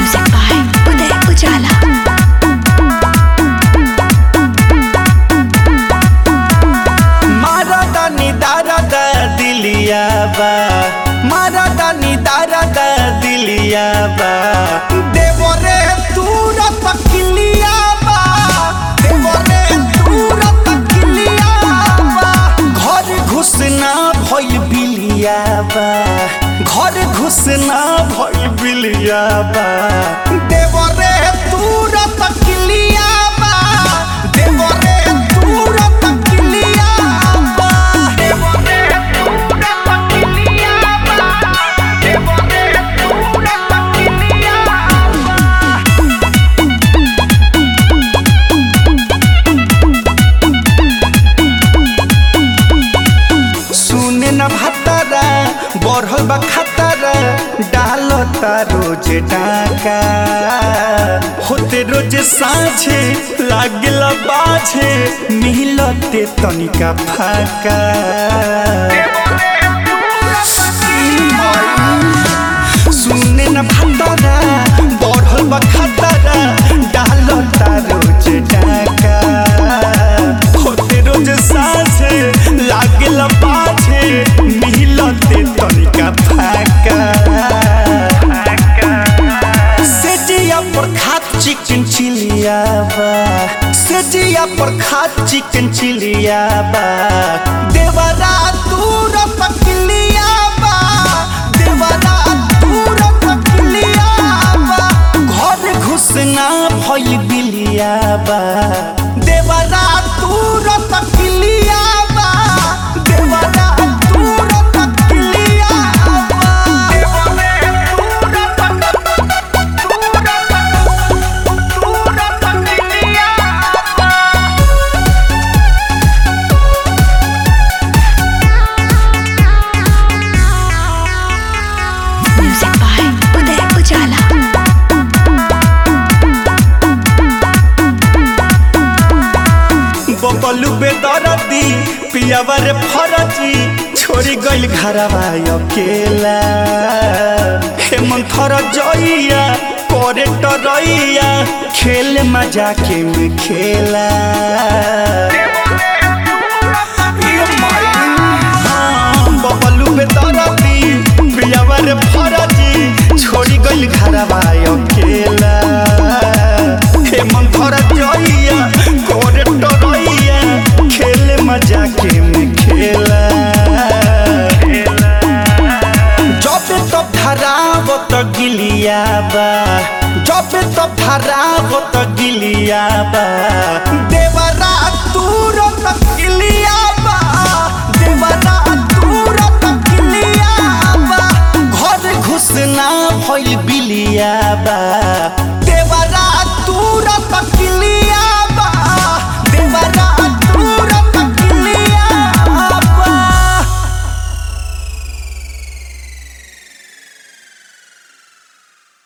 Music by Uday Ujala. मारा दानी दारा दा दिलिया बा मारा दानी दारा दा दिलिया बा देवरे तूरा तकलिया बा देवरे तूरा तकलिया बा घर घुसना भइल बिलिया बा घर घुसना भइल बिलिया बा देवरे तूरा तकलिया बा देवरे तूरा तकलिया बा देवरे तूरा तकलिया बा देवरे तूरा तकलिया बा सुने न भतरा बढ़ल बा खतरा डालता रोज डाका होते रोज साझे लागल बाझे मिलते तनिका फाका सुने न भतरा बढ़ल बा खतरा डालता रोज डाका होते रोज साझे लागल पाछे मिलते तनिका फाका सेजिया पर खात चिकन चिलिया बा सेजिया पर खात चिकन चिलिया बा देवरा दूर पकलिया बा देवरा दूर पकलिया बा घर घुसना भइल बिलिया बा देवरा दूर पकलिया बा देवरा दूर पकलिया बा देवरा दूर Music by Uday Ujala. Bablu बेदरदी पियावर फरजी छोड़ी गइल घरवा अकेला हेमंथर जइया करे टरैया खेल मजा के में खेला हाँ, बबलू बेदरदी पियावर फरजी छोड़ी गइल घरवा अकेला हेमंथर जइया करे टरैया खेल मजा के में खेला जब तब धराव त गिलिया बा जब तब धराव त गिलिया बा